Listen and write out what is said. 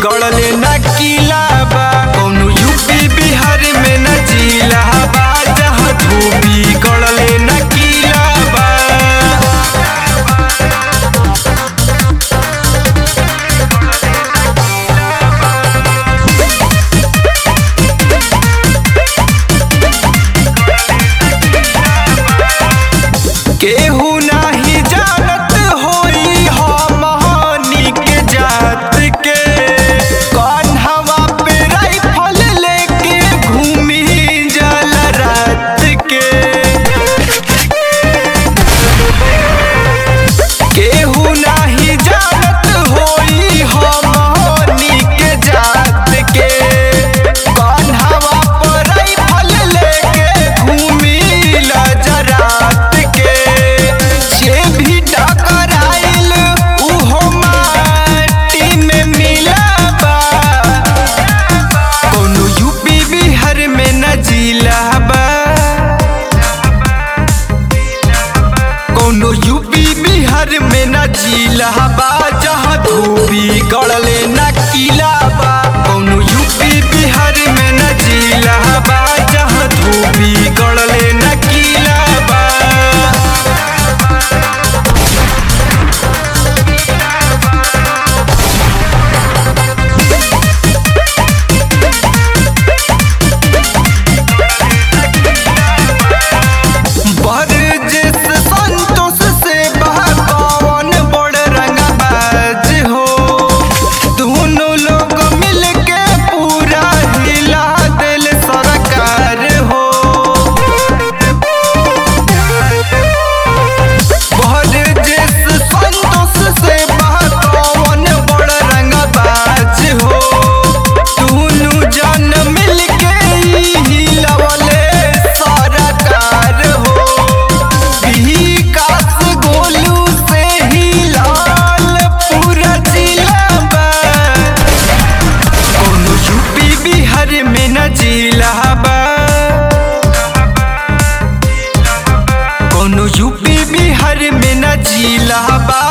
गड़ले न किला बा कौनो यूपी बिहार में न जिला बा जहाँ धोबी गड़ले न किला बा केहू नाही जानत होई हमनी के जात के कान्हवा पे राइफल लेके घूमी जल रात के केहू नाही जानत होई हमनी के जात के कान्हवा पे राइफल लेके घूमी रात के जे भी टकराइल उहो माटी में मिलाबा कोनो यूपी बिहार में न जिला बा कोनो यूपी बिहार में न जिला बा जहाँ धोबी गड़ले न किला बा कोनो यूपी बिहार में न जिला बा जहाँ धोबी गड़ले न किला बा बरजिस संतोष से बहकावन बड़ रंगबाज हो दोनों लोग मिलके पूरा हिला दिल सरकार हो बरजिस संतोष से बहकावन बड़ रंगबाज हो दोनों जन मिलके हिलवले सरकार हो विकास गोलू से ही लाल पूरा जिला बा कोनो यूपी बिहार में न जिला बा कोनो यूपी बिहार में न जिला बा